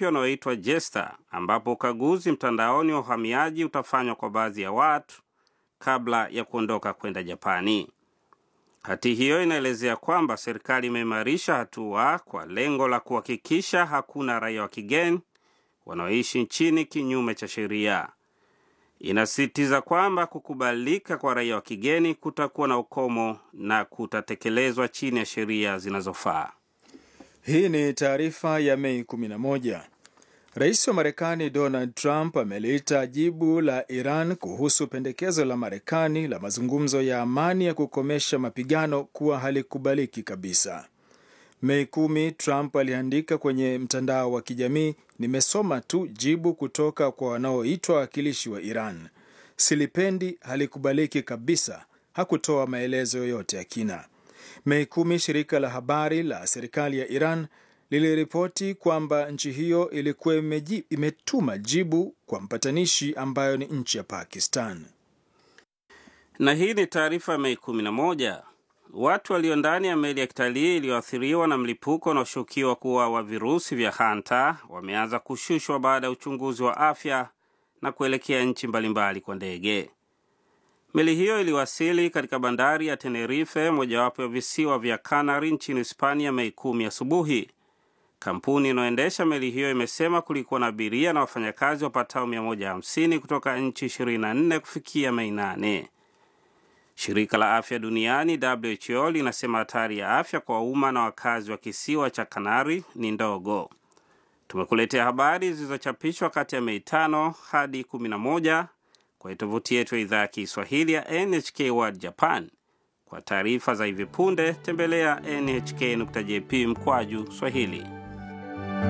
mpya unaoitwa Jesta, ambapo ukaguzi mtandaoni wa uhamiaji utafanywa kwa baadhi ya watu kabla ya kuondoka kwenda Japani. Hati hiyo inaelezea kwamba serikali imeimarisha hatua kwa lengo la kuhakikisha hakuna raia wa kigeni wanaoishi nchini kinyume cha sheria. Inasisitiza kwamba kukubalika kwa raia wa kigeni kutakuwa na ukomo na kutatekelezwa chini ya sheria zinazofaa. Hii ni taarifa ya Mei 11. Rais wa Marekani Donald Trump ameliita jibu la Iran kuhusu pendekezo la Marekani la mazungumzo ya amani ya kukomesha mapigano kuwa halikubaliki kabisa. Mei kumi, Trump aliandika kwenye mtandao wa kijamii, nimesoma tu jibu kutoka kwa wanaoitwa wawakilishi wa Iran. Silipendi, halikubaliki kabisa. Hakutoa maelezo yoyote ya kina. Mei kumi, shirika la habari la serikali ya Iran liliripoti kwamba nchi hiyo ilikuwa imetuma jibu kwa mpatanishi ambayo ni nchi ya Pakistan. Na hii ni taarifa Mei 11. Watu walio ndani ya meli ya kitalii iliyoathiriwa na mlipuko unaoshukiwa kuwa wa virusi vya hanta wameanza kushushwa baada ya uchunguzi wa afya na kuelekea nchi mbalimbali kwa ndege. Meli hiyo iliwasili katika bandari ya Tenerife, mojawapo ya visiwa vya Canary nchini Hispania, Mei kumi asubuhi. Kampuni inayoendesha meli hiyo imesema kulikuwa na abiria na wafanyakazi wapatao 150 kutoka nchi 24 kufikia Mei 8. Shirika la afya duniani WHO linasema hatari ya afya kwa umma na wakazi wa kisiwa cha Kanari ni ndogo. Tumekuletea habari zilizochapishwa kati ya Mei 5 hadi 11 kwa tovuti yetu ya idhaa ya Kiswahili ya NHK World Japan. Kwa taarifa za hivi punde tembelea nhk.jp mkwaju Swahili.